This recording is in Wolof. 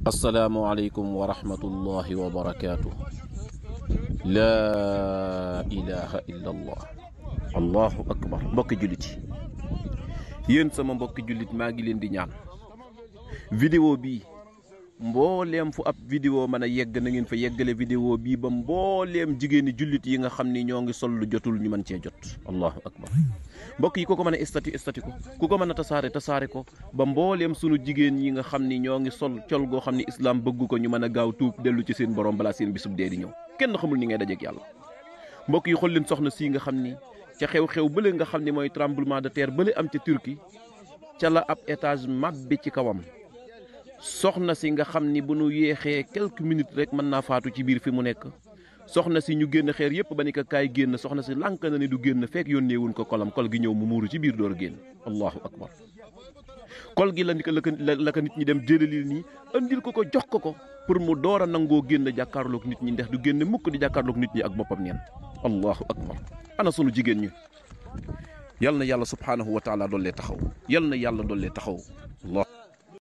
asalaamualeykum wa rahmatullahi wa barakaatu. laa ilaha illa allah allahu akbar mbokki jullit yi yéen sama mbokki jullit maa ngi leen di ñaan vidéo bii mbooleem fu ab vidéo mën a yegg na ngeen fa yeggale vidéo bii ba mbooleem jigéeni jullit yi nga xam ni ñoo ngi sol lu jotul ñu mën cee jot allahu akbar mbokk yi ku ko mën a estati estati ko ku ko mën a tasaare tasaare ko ba mbooleem sunu jigéen yi nga xam ni ñoo ngi sol col goo xam ni islaam bëgg ko ñu mën a gaaw tuub dellu ci seen borom balaa seen bisub dee di ñëw kenn xamul ni ngay dajeek yàlla mbokk yi xool leen soxna sii nga xam ni ca xew-xew bële nga xam ni mooy tremblement de terre bële am ca Turquie ca la ab étage mabbi ci kawam soxna si nga xam ni bu nu yéexee quelques minutes rek mën naa faatu ci biir fi mu nekk soxna si ñu génn xeer yépp ba ni ko kaay génn soxna si lànk na ni du génn fekk yónnee wuñ ko kolam kol gi ñëw mu muuru ci biir door a génn allahu akbar kol gi la ni ko la ko la ko nit ñi dem jëlali nii andil ko ko jox ko ko pour mu door a nangoo génn jàkkaarloog nit ñi ndax du génn mukk di jàkkaarloog nit ñi ak boppam neen allahu akbar ana sunu jigéen ñi yal na yàlla subhaanahu wa taala doollee taxaw yal na yàlla doollee taxaw allah